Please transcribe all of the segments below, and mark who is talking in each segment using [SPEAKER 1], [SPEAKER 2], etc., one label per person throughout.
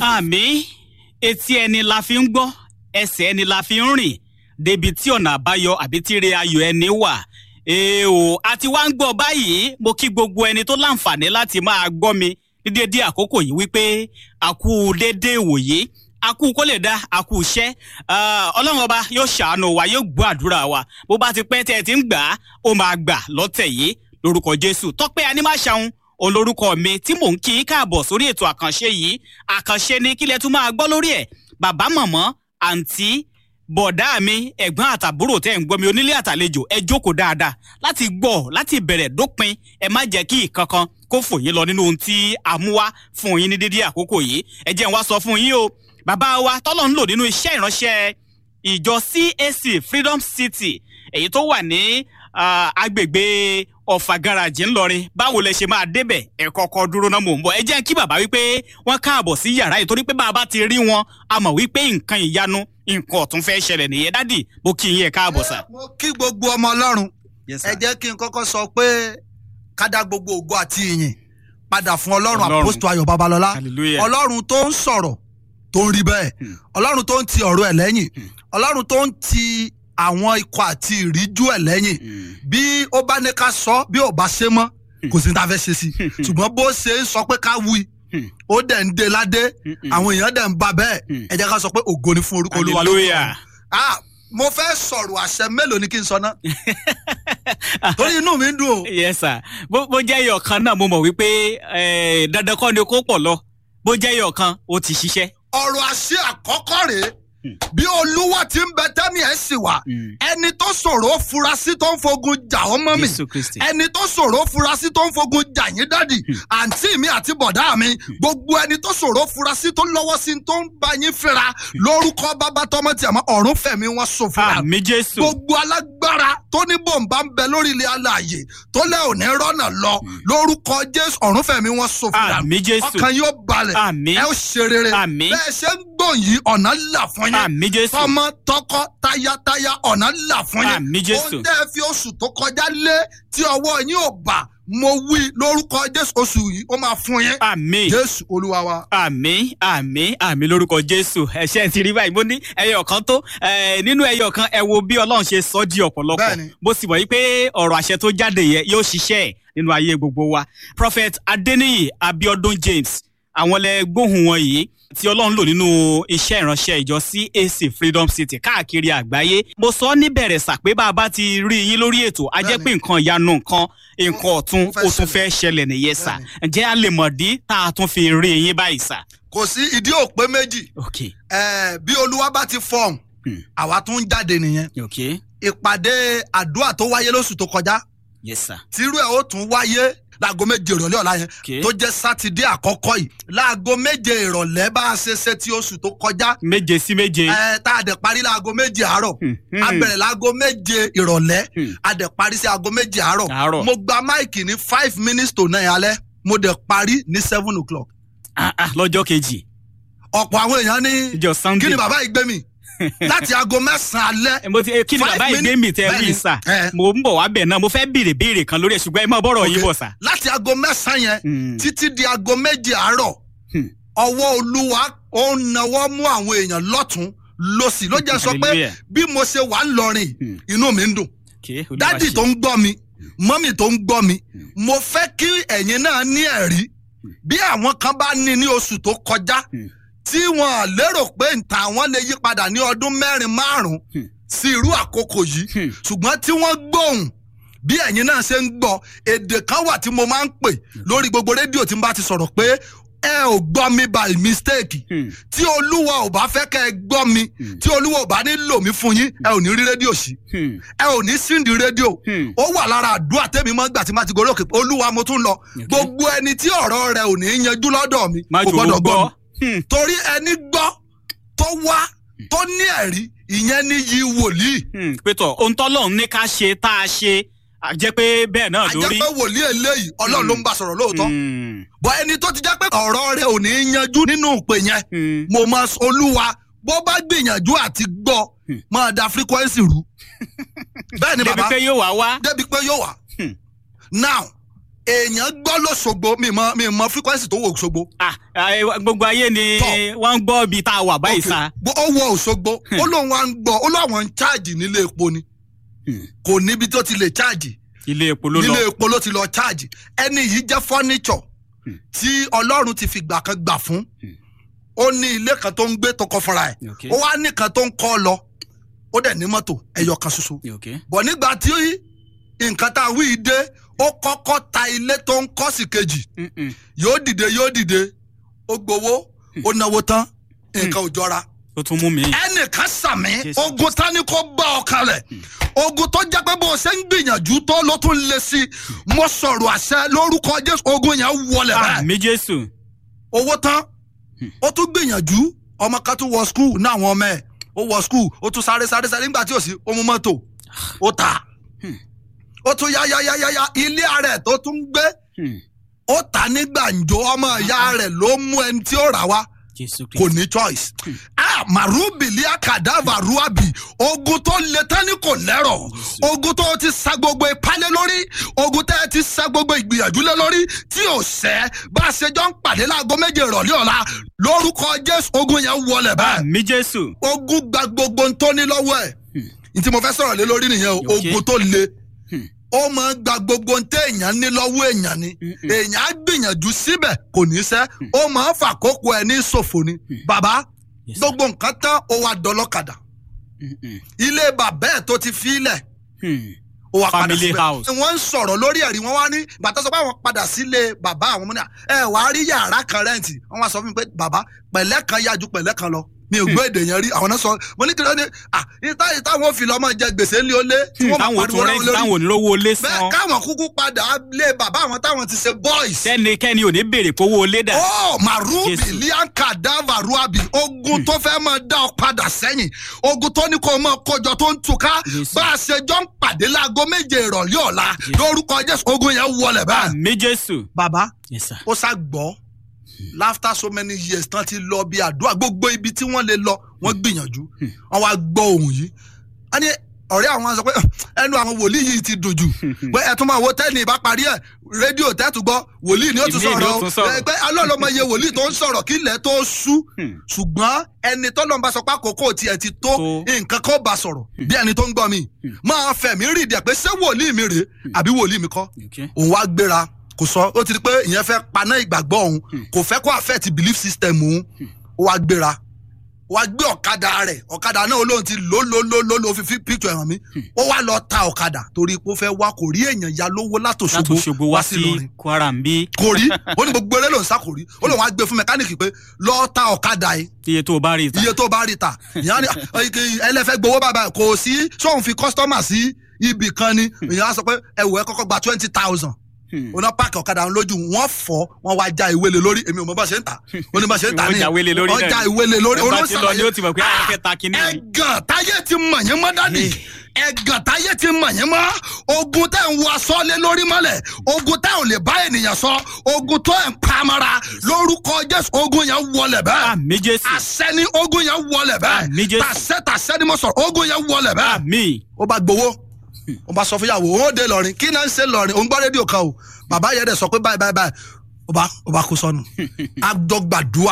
[SPEAKER 1] àmì etí ẹni la fi ń gbọ́ ẹsẹ̀ ẹni la fi ń rìn débi tí ọ̀nà àbáyọ àbí tí ire ayọ̀ ẹni wà èèwò àti wá ń gbọ́ báyìí mo kí gbogbo ẹni tó láǹfààní láti máa gbọ́ mi ní déédéé àkókò yìí wípé àkú déédéé ìwòye àkú kó lè dá àkú iṣẹ́ ọlọ́run ọba yóò ṣàánú wa yóò gbọ́ àdúrà wa bó bá ti pẹ́ tẹ́ ẹ ti ń gbà á ó máa gbà lọ́tẹ̀ yìí lórúkọ jésù tọ́pẹ́ anímáṣàun olórúkọ mi tí mò ń kí í káàbọ̀ sórí ètò àkànṣe yìí àkànṣe ni kílẹ̀ tún máa gbọ́ lórí ẹ̀ bàbá mọ̀mọ́ àǹtí bọ̀dá mi ẹ̀gbọ́n àtàbúrò tẹ́ ń gbọ́ mi onílé àtàlejò ẹ jókòó dáadáa láti gbọ́ láti bẹ̀rẹ̀ dópin ẹ má jẹ́ kí ìkankan kó fò yín lọ nínú ohun tí a mú wá fún yín ní dídí àkókò yìí ẹ jẹ́ n wá sọ fún yín o bàbá wa tọ́lọ̀ ń lò nínú iṣẹ́ ìránṣẹ́ ìjọ CAC Freedom City èyí tó wà ní agbègbè ọ̀fà garaajì ńlọrin báwo lẹ ṣe máa débẹ̀ ẹ kọ́kọ́ dúró náà mò ń bọ̀ ẹ jẹ́ kí bàbá wípé wọ́n káàbọ̀ sí yàrá yìí torí pé bàbá ti rí wọn a mọ̀ wípé nǹkan ìyanu nǹkan ọ̀tún fẹ́ ṣẹlẹ̀ nìyẹn dádì mo kí yín ẹ káàbọ̀ sà.
[SPEAKER 2] mo kí gbogbo ọmọ ọlọ́run ẹ jẹ́ kí n kọ́kọ́ sọ pé ká dá gbogbo ògo àti ìyìn padà fún ọlọ́run àpòstò ayọ̀ babalọ́lá ọlọ́run tó ń sọ̀rọ̀ tó ń rí bẹ́ẹ̀ ọlọ́run tó ń ti ọ̀rọ̀ ẹ̀ lẹ́yìn ọlọ́run tó ń ti àwọn ikọ̀ àti ìríjú ẹ̀ lẹ́yìn bí ó bá ní ká sọ bí ò bá ṣe mọ́ kò sí ní ta fẹ́ ṣe sí ṣùgbọ́n bó ṣe ń sọ pé ká wí ó dẹ̀ ń de ládé àwọn èèyàn dẹ̀ ń ba bẹ́ẹ̀ ẹ jẹ́ ká sọ pé ògo ni fún orúkọ olúwa lókè ọ̀run mo fẹ́ sọ̀rọ̀ àṣẹ mélòó ni kí n sọ ná torí inú mi ń dùn o.
[SPEAKER 1] yes sir bó jẹ́ iyọ̀ kan náà mo mọ̀ wípé dandan kọ́ ni kó pọ̀ lọ bó jẹ́ iyọ̀ kan ó ti ṣiṣẹ́.
[SPEAKER 2] ọ̀rọ̀ àṣẹ àkọ́kọ́ rèé bí olúwa ti ń bẹ tẹ́mi ẹ̀ sì wà ẹni tó ṣòro furasí tó ń fogun jà ọ́ mọ́ mi ẹni tó ṣòro furasí tó ń fogun jà yín dádì àǹtí mi àti bọ̀dá mi gbogbo ẹni tó ṣòro furasí tó lọ́wọ́ sí tó ń bá yín fẹ́ra lórúkọ bàbá tọmọ tí a mọ ọ̀run fẹ̀mí wọn ṣòfò rà
[SPEAKER 1] àmì jésù
[SPEAKER 2] gbogbo alágbára tó ní bòǹbà ń bẹ lórí ilé alààyè tó lẹ́ òní rọ́nà lọ lórúkọ jésù ọ̀run fẹ̀mí wọn ṣòfò rà
[SPEAKER 1] àmì jésù
[SPEAKER 2] ọkàn yóò balẹ̀ ẹ ó ṣe rere bẹ́ẹ̀ ṣe ń gbòyìn ọ̀nà là fún yín
[SPEAKER 1] àmì jésù
[SPEAKER 2] tọmọ tọkọ tayataya ọ̀nà là fún yín
[SPEAKER 1] àmì jésù
[SPEAKER 2] ó dẹ́ fi oṣù tó kọjá lé tí ọwọ́ yín ò bà mo wí lórúkọ jésù oṣù yìí ó máa fún yín.
[SPEAKER 1] àmì
[SPEAKER 2] jésù olúwa wa.
[SPEAKER 1] àmì àmì àmì lórúkọ jésù ẹṣẹ ti rí báyìí mo ní ẹyọ kan tó nínú ẹyọ kan ẹ wo bí ọlọ́run ṣe sọ di ọ̀pọ̀lọpọ̀ bó sì wọ̀ yí pé ọ̀rọ̀ àṣẹ tó jáde yẹ yóò ṣiṣẹ́ nínú ayé gbogbo wa prophet adeniyi abiodun james àwọn lẹ gbóhùn wọn yìí tí ọlọ́run lò nínú iṣẹ́ ìránṣẹ́ ìjọ CAC Freedom City káàkiri àgbáyé mo sọ níbẹ̀rẹ̀ sà pé bá a bá ti rí yín lórí ètò a jẹ́ pé nǹkan ìyanu nǹkan nǹkan ọ̀tun ó tún fẹ́ ṣẹlẹ̀ nìyẹn sà ǹjẹ́ a lè mọ̀ dí tá a tún fi rí yín báyìí sà.
[SPEAKER 2] kò sí ìdí òpé méjì bí olúwa bá ti fọhùn àwa tún jáde nìyẹn ìpàdé àdúrà tó wáyé lóṣù tó kọjá tírú ẹ̀ ó tún wáyé láago méje ìrọ̀lẹ́ ọ̀la yẹn tó jẹ́ sátidé àkọ́kọ́ yìí láago méje ìrọ̀lẹ́ bá a ṣe ṣe tí oṣù tó kọjá.
[SPEAKER 1] méje sí méje.
[SPEAKER 2] ẹ tá a dẹ̀ parí láago méje àárọ̀ a bẹ̀rẹ̀ láago méje ìrọ̀lẹ́ a dẹ̀ parí sí aago méje àárọ̀ mo gba máìkì ní five minutes to nine alẹ́ mo dẹ̀ parí ní seven o'clock.
[SPEAKER 1] lọ́jọ́ kejì.
[SPEAKER 2] ọ̀pọ̀ àwọn èèyàn ní
[SPEAKER 1] ìjọ sunday
[SPEAKER 2] kí ni bàbá yìí gbé mi láti aago mẹ́sàn-án alẹ́.
[SPEAKER 1] mo ti kí ni bàbá yìí gbé mi tẹ wí sà mo ń bọ̀ wá bẹ̀ náà mo fẹ́ béèrè béèrè kan lórí ẹ̀ ṣùgbọ́n ẹ má bọ̀rọ̀ yín bọ̀ sà.
[SPEAKER 2] láti aago mẹ́sàn-án yẹn títí di aago méje àárọ̀ ọwọ́ olúwa ó ń nawọ́ mú àwọn èèyàn lọ́tún lọ́sì ló jẹ́ sọ pé bí mo ṣe wà ń lọrin inú mi ń dùn dádì tó ń gbọ́ mi mọ́mì tó ń gbọ́ mi mo fẹ́ kí ẹ̀yin náà ní ẹ̀rí bí àwọn kan bá ní ní oṣù tó kọjá tí wọn lérò pé nta wọn lè yí padà ní ọdún mẹ́rin márùn-ún sí irú àkókò yìí ṣùgbọ́n tí wọ́n gbóhùn bí ẹ̀yin náà ṣe ń gbọ́ èdè kan wà tí mo máa ń pè lórí gbogbo rédíò tí n bá ti sọ̀rọ̀ pé ẹ ò gbọ́ mi by mistake tí olúwa ò bá fẹ́ kẹ́ ẹ gbọ́ mi tí olúwa ò bá ní lò mí fún yín ẹ ò ní rí rédíò sí ẹ ò ní síndì rédíò ó wà lára àdúrà tẹ́mi mọ́ gbà tí má ti gorí òkè olúwa mo tún lọ gbogbo ẹni tí ọ̀rọ̀ rẹ ò ní yanjú lọ́dọ̀ mi kò gbọ́dọ̀ gbọ́ mi torí ẹni gbọ́ tó wá tó ní ẹ̀rí ìyẹn ní yí wòlíì.
[SPEAKER 1] pétọ ohun tọ́lọ́run ní ká ṣe tá a ṣe a jẹ́ pé bẹ́ẹ̀ náà lórí.
[SPEAKER 2] a jẹ́ pé wòlíì eléyìí ọlọ́run ló ń bá sọ̀rọ̀ lóòótọ́. bọ́ ẹni tó ti jẹ́ pé ọ̀rọ̀ rẹ̀ ò ní yanjú nínú ìpè yẹn mo máa olúwa bó bá gbìyànjú àti gbọ́ máa da frequency rú. bẹ́ẹ̀ ni bàbá
[SPEAKER 1] débi pé yóò wá wá.
[SPEAKER 2] débi pé yóò wá. now èèyàn gbọ́ lọ́sọ̀gbọ̀ mi mọ mi mọ frequency tó wọ Òṣogbo
[SPEAKER 1] Ah, ah, gbogbo ayé ni
[SPEAKER 2] Tọ́.
[SPEAKER 1] wọ́n ń gbọ́ ibi tá a wà báyìí sa.
[SPEAKER 2] Bó- ó wọ Òṣogbo ó lóun wá ń gbọ́ ó láwọn ń cháàjì nílé epo ni
[SPEAKER 1] Hmm.
[SPEAKER 2] kò níbi tó ti lè cháàjì
[SPEAKER 1] ilé epo ló lọ.
[SPEAKER 2] nílé epo ló ti lọ cháàjì ẹni yìí jẹ́ fọ́níṣọ̀
[SPEAKER 1] Hmm.
[SPEAKER 2] tí Ọlọ́run ti fi gbà kan gbà fún ó ní ilé kan tó ń gbé tó kọ́ fúnra ẹ̀
[SPEAKER 1] Okay.
[SPEAKER 2] ó wá ní kan tó ń kọ́ lọ ó dẹ̀ ní mọ́tò ẹyọ kan ṣoṣo
[SPEAKER 1] Okay.
[SPEAKER 2] bọ̀ nígbà tí nǹkan tá a wí yìí dé ó kọ́kọ́ ta ilé tó ń kọ́ sí kejì
[SPEAKER 1] Mm-mm.
[SPEAKER 2] yóò dìde yóò dìde ó gbowó ó náwó tán nǹkan ò jọra
[SPEAKER 1] ó tún mú mi.
[SPEAKER 2] ẹnìkan sàmì
[SPEAKER 1] Jésù.
[SPEAKER 2] ogun tani kò bá ọ kalẹ̀ ogun tó jẹ́ pé bó o ṣe ń gbìyànjú tó ló tún lé sí i mo sọ̀rọ̀ àṣẹ lórúkọ jésù ogun yẹn wọlé bẹ́ẹ̀
[SPEAKER 1] àmì jésù.
[SPEAKER 2] owó tán ó tún gbìyànjú ọmọ kan tún wọ skul ní àwọn ọmọ ẹ̀ ó wọ skul ó tún sáré sáré sáré nígbà tí ò sí ó mú mọ́tò ó tà ó tún yá yá yá yá yá ilé ara ẹ̀ tó tún gbé
[SPEAKER 1] Hmm.
[SPEAKER 2] ó tà ní gbàǹjo ọmọ ìyá rẹ̀ ló mú ẹni tí ó rà wá
[SPEAKER 1] jésù
[SPEAKER 2] kò
[SPEAKER 1] kristu.
[SPEAKER 2] ní choice. ah marubili akadava ruabi ogun tó le tán ni kò lẹ́rọ̀ ogun tó ti sa gbogbo ìpalẹ̀ lórí ogun tẹ́ ti sa gbogbo ìgbìyànjú lé lórí tí ò sẹ́ bá a ṣe jọ ń pàdé láago méje ìrọ̀lẹ́ ọ̀la lórúkọ jésù ogun yẹn wọlé bẹ́ẹ̀
[SPEAKER 1] àmì jésù.
[SPEAKER 2] ogun gba gbogbo ń tó ní lọ́wọ́ ẹ̀ ní tí mo fẹ́ sọ̀rọ̀ lé lórí nìyẹn o
[SPEAKER 1] Okay.
[SPEAKER 2] ogun tó le
[SPEAKER 1] Hmm.
[SPEAKER 2] ó máa ń gba gbogbo ń tẹ́ èèyàn ní lọ́wọ́ èèyàn ni
[SPEAKER 1] Mm-mm.
[SPEAKER 2] èèyàn á gbìyànjú síbẹ̀ kò ní sẹ́ ó máa ń fàkókò ẹ̀ ní ṣòfò ni bàbá
[SPEAKER 1] Yes, sir.
[SPEAKER 2] gbogbo nǹkan tán ó wá dọlọ́kadà
[SPEAKER 1] Mm-mm.
[SPEAKER 2] ilé bàbá ẹ̀ tó ti filẹ̀
[SPEAKER 1] Hmm.
[SPEAKER 2] ó wá padà
[SPEAKER 1] Family
[SPEAKER 2] síbẹ̀
[SPEAKER 1] house.
[SPEAKER 2] wọ́n ń sọ̀rọ̀ lórí ẹ̀rí wọn wá ní bàtà sọ pé àwọn padà sílé bàbá àwọn múnà ẹ wà á rí yàrá kan rẹ́ǹtì wọ́n wá sọ fún mi pé bàbá pẹ̀lẹ́ kan yájú pẹ̀lẹ́ kan lọ mi ò gbọ́ èdè yẹn rí àwọn náà sọ mo ní kí ló dé à ìta ìta wọn fi lọ́mọ jẹ gbèsè ńlẹ̀ ó lé tí
[SPEAKER 1] Hmm,
[SPEAKER 2] wọ́n máa
[SPEAKER 1] táwọn
[SPEAKER 2] pariwo
[SPEAKER 1] tún
[SPEAKER 2] láwọn
[SPEAKER 1] rẹ́ǹtì
[SPEAKER 2] lórí
[SPEAKER 1] táwọn onírówó lé
[SPEAKER 2] bẹ́ẹ̀
[SPEAKER 1] san.
[SPEAKER 2] káwọn kúkú padà lé bàbá àwọn táwọn ti ṣe boys
[SPEAKER 1] sẹ́nikẹ́ni ò ní béèrè kówó lé dà.
[SPEAKER 2] ó marubi
[SPEAKER 1] Jésù.
[SPEAKER 2] lianka dava ruabi ogun tó fẹ́ máa dá ọ padà sẹ́yìn ogun tó ní kó o máa kójọ tó ń túká
[SPEAKER 1] Jésù.
[SPEAKER 2] bá a ṣe jọ ń pàdé láago méje ìrọ̀lẹ́ ọ̀la lórúkọ jésù ogun yẹn wọlé báyìí.
[SPEAKER 1] àmì jésù.
[SPEAKER 2] bàbá
[SPEAKER 1] yes sir.
[SPEAKER 2] ó sá gbọ́ after so many years tán ti lọ bí àdúrà gbogbo ibi tí wọ́n lè lọ wọ́n gbìyànjú wọ́n wá gbọ́ ohun yìí. a ní ọ̀rẹ́ àwọn sọ pé ẹnu àwọn wòlíì yìí ti dùn jù pé ẹ tún máa wo tẹ́ni ìbá parí ẹ̀ rédíò tẹ́tù gbọ́ wòlíì ni ó tún
[SPEAKER 1] Ìmíì ni ó
[SPEAKER 2] sọ̀rọ̀
[SPEAKER 1] tún
[SPEAKER 2] o
[SPEAKER 1] sọ̀rọ̀.
[SPEAKER 2] ẹ pé alọ́lọ́mọ iye wòlíì tó ń sọ̀rọ̀ kí ilẹ̀ tó sú
[SPEAKER 1] Hmm.
[SPEAKER 2] ṣùgbọ́n ẹni tọ́lọ́n bá sọ pé àkókò tiẹ̀ ti tó
[SPEAKER 1] Tó.
[SPEAKER 2] nǹkan kan bá sọ̀rọ̀ bí ẹni tó ń gbọ́ mi máa fẹ̀mí rìndì ẹ̀ pé ṣé wòlíì mi rèé àbí wòlíì mi kọ́
[SPEAKER 1] Okay.
[SPEAKER 2] òun wá gbéra kò sọ ó ti di pé ìyẹn fẹ́ paná ìgbàgbọ́ òun kò fẹ́ kó affect belief system òun ó wá gbéra ó wá gbé ọ̀kadà rẹ̀ ọ̀kadà náà olóhùn ti lò lò lò lò lò fi fi picture ẹ̀ràn mi ó wá lọ ta ọ̀kadà torí pé ó fẹ́ wá kò rí èèyàn ya lówó
[SPEAKER 1] láti
[SPEAKER 2] látòṣogbo
[SPEAKER 1] Òṣogbo wá sí
[SPEAKER 2] Ìlọrin
[SPEAKER 1] kwara ń bí.
[SPEAKER 2] kò rí ó ní gbogbo eré ló ń sá kò rí ó lóun wá gbé fún mẹkáníìkì pé lọ́ọ́ ta ọ̀kadà yìí
[SPEAKER 1] iye tó o bá rí i ta.
[SPEAKER 2] iye tó bá rí ta ìyá ni ẹlẹ́fẹ́ gbowó bàbá kò sí sóun fi kọ́sítọ́mà sí ibì kan ni ìyá á sọ pé ẹ̀wọ̀ ẹ kọ́kọ́ gba twenty thousand
[SPEAKER 1] Hmm.
[SPEAKER 2] oná páàkì ọ̀kadà ń lójú wọ́n fọ́ wọ́n wá já ìwé lé lórí èmi ò mọ bá ṣe ń tà ó ní bá ṣe ń tà
[SPEAKER 1] Wọ́n
[SPEAKER 2] ní
[SPEAKER 1] já ìwé lé lórí
[SPEAKER 2] wọ́n
[SPEAKER 1] náà
[SPEAKER 2] já
[SPEAKER 1] ni.
[SPEAKER 2] ìwé lé lórí
[SPEAKER 1] Ẹ bá ti lọ ni ó ti mọ̀ pé àwọn
[SPEAKER 2] Ah,
[SPEAKER 1] fẹ́ ta kinní yìí.
[SPEAKER 2] ẹ̀gàn táyé ti mọ̀ yín mọ́ dádì ẹ̀gàn táyé ti mọ̀ yín mọ́ ogun tẹ́ ń wọ aṣọ lé lórí mọ́lẹ̀ ogun tẹ́ ò lè bá ènìyàn sọ ogun tó ń pamara lórúkọ jésù ogun yẹn wọlé bẹ́ẹ̀
[SPEAKER 1] àmì jésù.
[SPEAKER 2] àṣẹ ni ogun yẹn wọlé
[SPEAKER 1] Àmín
[SPEAKER 2] bẹ́ẹ̀
[SPEAKER 1] Jésù.
[SPEAKER 2] tàṣẹ tàṣẹ ni mo sọ̀rọ̀ ogun yẹn wọlé bẹ́ẹ̀
[SPEAKER 1] àmì.
[SPEAKER 2] ó bá gbowó ó bá sọ fún ìyàwó ó dé lọrin kí náà ń ṣe lọrin òun gbọ́ rédíò kan o bàbá yẹn dẹ̀ sọ pé báyìí báyìí báyìí ó bá ó bá kó sọnù àdọ́gbàdúà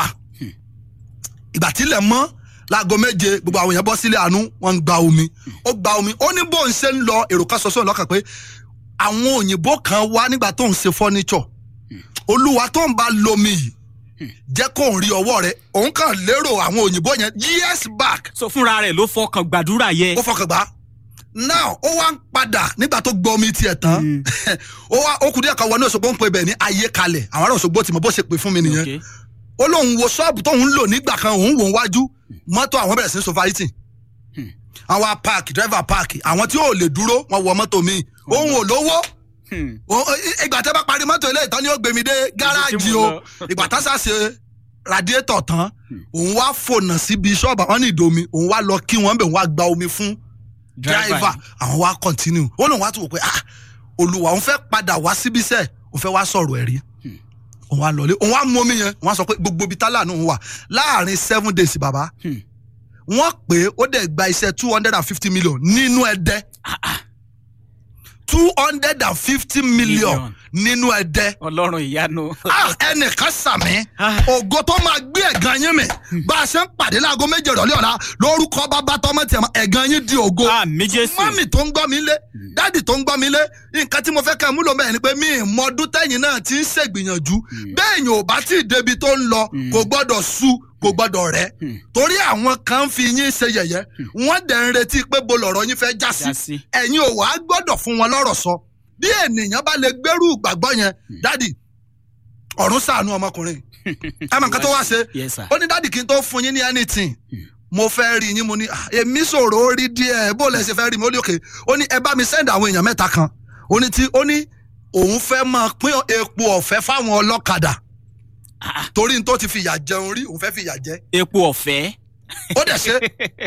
[SPEAKER 2] ìgbà tílẹ̀ mọ́ láago méje gbogbo àwọn èèyàn bọ́ sílé àánú wọ́n ń gba omi ó gba omi ó ní bó ń ṣe ń lọ èrò kan sọ́sọ́ lọ́kàn pé àwọn òyìnbó kan wá nígbà tó ń ṣe fọ́níṣọ̀ olúwa tó ń bá lomi yìí jẹ́ kó ń rí ọwọ́ rẹ̀ òun kàn lérò àwọn òyìnbó yẹn years back
[SPEAKER 1] so fúnra rẹ̀ ló fọkàn gbàdúrà yẹ.
[SPEAKER 2] ó fọkàn gbà now ó wá ń padà nígbà tó gbọ́ omi tiẹ̀ tán ó wá ó kù díẹ̀ kan wọ ní Òṣogbo ń pe bẹ̀ ní ayé kalẹ̀ àwọn ará Òṣogbo ti mọ̀ bó ṣe pè fún mi nìyẹn
[SPEAKER 1] Okay.
[SPEAKER 2] ó lóun wo ṣọ́ọ̀bù tóun ń lò nígbà kan òun wò ń wájú mọ́tò àwọn bẹ̀rẹ̀ sí sofariti àwọn park driver park àwọn tí ò lè dúró wọn wọ mọ́tò mi òun ò lówó
[SPEAKER 1] Hmm.
[SPEAKER 2] Ó- ó- ìgbà tẹ́ bá parí mọ́tò ilé ìtàn ni ó gbé mi dé gáràjì
[SPEAKER 1] mo
[SPEAKER 2] o
[SPEAKER 1] lọ.
[SPEAKER 2] ìgbà tá sá ṣe radiator tán òun wá fònà síbi ṣọ́ọ̀bù àwọn ní ìdomi òun wá lọ kí wọ́n bẹ̀ òun wá gba omi fún driver àwọn wá continue ó lóun wá tún wò pé ah olùwà òun fẹ́ padà wá síbí sẹ́ẹ̀ òun fẹ́ wá sọ̀rọ̀ ẹ̀rí òun wá lọlé òun wá mú omi yẹn òun wá sọ pé gbogbo ibi tálà náà wà láàrin seven days bàbá
[SPEAKER 1] Hmm.
[SPEAKER 2] wọ́n pè é ó dẹ̀ gba iṣẹ́ two hundred and fifty million nínú ẹ̀dẹ́ two hundred and fifty million nínú ẹ̀dẹ́.
[SPEAKER 1] ọlọ́run ìyanu.
[SPEAKER 2] ẹnìkan sàmì ògo tó máa gbé ẹ̀gàn yín mi bá a ṣe ń pàdé láago méje ìrọ̀lẹ́ ọ̀la lórúkọ bàbá tọmọ tiẹ̀ mọ́ ẹ̀gàn yín di ògo.
[SPEAKER 1] àmì jésù.
[SPEAKER 2] mọ́mì tó ń gbọ́ mi lé dáàdì tó ń gbọ́ mi lé nǹkan tí mo fẹ́ kẹ́ ẹ múlò mẹ́rin ni pé mi ì mọdún tẹ́yìn náà ti ń ṣègbìyànjú bẹ́ẹ̀ yìí ò bá tí ì débi tó ń lọ kò gbọ́dọ̀ sú kò gbọ́dọ̀ rẹ̀ torí àwọn kan ń fi yín ṣe yẹ̀yẹ́ wọ́n dẹ̀ ń retí pé bo lọ̀rọ̀ yín fẹ́ já sí ẹ̀yin ò wá gbọ́dọ̀ fún wọn lọ́rọ̀ sọ bí ènìyàn bá lè gbẹ́rù ìgbàgbọ́ yẹn dádì ọ̀run ṣàánú ọmọkùnrin ẹ mọ̀ nǹkan tó wá ṣe ó ní dádì kí n tó fún yín ní anything mo fẹ́ rí yín mo ní èmi sọ̀rọ̀ ó rí díẹ̀ bó lẹ ṣe fẹ́ rí mi ó ní òkè ó ní ẹ bá mi send àwọn èèyàn mẹ́ta kan ó ní tí ó ní òun fẹ́ máa pín epo ọ̀fẹ́ fáwọn ọlọ́kadà torí n tó ti fìyà jẹun rí òun fẹ́ fìyà jẹ.
[SPEAKER 1] epo ọ̀fẹ́.
[SPEAKER 2] ó dẹ̀ ṣe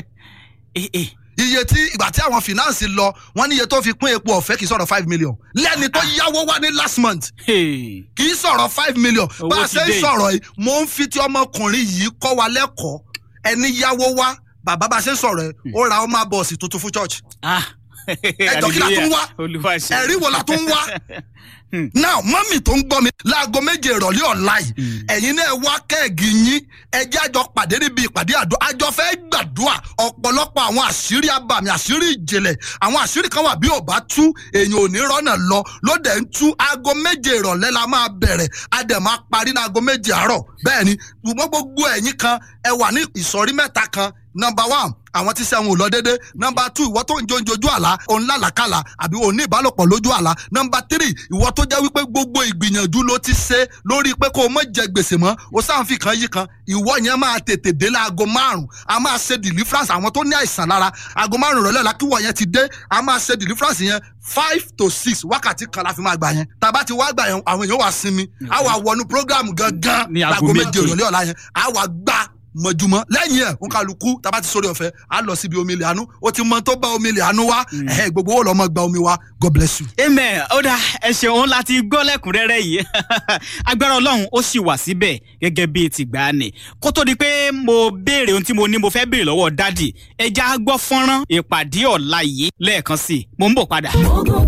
[SPEAKER 2] iye tí ìgbà tí àwọn finance lọ wọn ní iye tó fi pín epo ọ̀fẹ́ kì í sọ̀rọ̀ five million lẹ́ni tó yáwó wá ní last month kì í sọ̀rọ̀ five million bá a ṣe ń sọ̀rọ̀ yìí mo ń fi tí ọmọkùnrin yìí kọ́ wa lẹ́kọ̀ọ́ ẹni yáwó wá bàbá bá a ṣe ń sọ̀rọ̀ yìí ó ra ọmọ bọ́ọ̀sì tuntun fún church ẹjọ́ kí la tún wá ẹ̀rí wo la tún wá now mọ́mì tó ń gbọ́ mi láago méje ìrọ̀lẹ́ ọ̀la yìí ẹ̀yin náà wá kẹ́ẹ̀gì yín ẹjẹ́ àjọ pàdé níbi ìpàdé àdó àjọ fẹ́ gbàdúrà ọ̀pọ̀lọpọ̀ àwọn àṣírí abàmì àṣírí ìjìnlẹ̀ àwọn àṣírí kan wà bí ò bá tú èèyàn ò ní rọ́nà lọ lóde ń tú aago méje ìrọ̀lẹ́ la máa bẹ̀rẹ̀ a dẹ̀ máa parí ní aago méje àárọ̀ bẹ́ẹ̀ ni ṣùgbọ́n gbogbo ẹ̀yin kan ẹ wà ní ìsọ̀rí mẹ́ta kan number one àwọn tí sẹ́wọ̀n ò lọ dédé nọmba two ìwọ tó ń jó ń jojú àlá òun lálàkàlà àbí òun ní ìbálòpọ̀ lójú àlá nọmba three ìwọ tó jẹ́ wípé gbogbo ìgbìyànjú ló ti ṣe lórí pé kó o mọ̀ jẹ gbèsè mọ́ o sáà ń fi kan yí kan ìwọ yẹn máa tètè dé láago márùn a máa ṣe deliverance àwọn tó ní àìsàn lára aago márùn rọ̀lẹ́ la kíwọ̀ yẹn ti dé a máa ṣe deliverance yẹn five to six wákàtí kan la fi máa gbà yẹn tàbá ti wá gbà yẹn àwọn èèyàn wà sinmi a wà wọnú program gangan láago méje ìrọ̀lẹ́ ọ̀la yẹn a wà gbà mọ̀júmọ́ lẹ́yìn ẹ̀ ń kálukú tábà ti sórí ọ̀fẹ́ á lọ síbi omi ilẹ̀ àánú ó ti mọ tó bá omi ilẹ̀ àánú wá ẹ̀ gbogbo ó lọ́ mọ gba omi wá god bless you.
[SPEAKER 1] amen ó dá ẹ ṣeun láti gbọ́ lẹ́kùnrẹ́rẹ́ yìí agbára ọlọ́run ó sì wà síbẹ̀ gẹ́gẹ́ bíi tìgbà ni kó tó di pé mo béèrè ohun tí mo ní mo fẹ́ béèrè lọ́wọ́ dádì ẹja gbọ́ fọ́nrán ìpàdé ọ̀la yìí lẹ́ẹ̀kan sí i mo ń bọ̀ padà.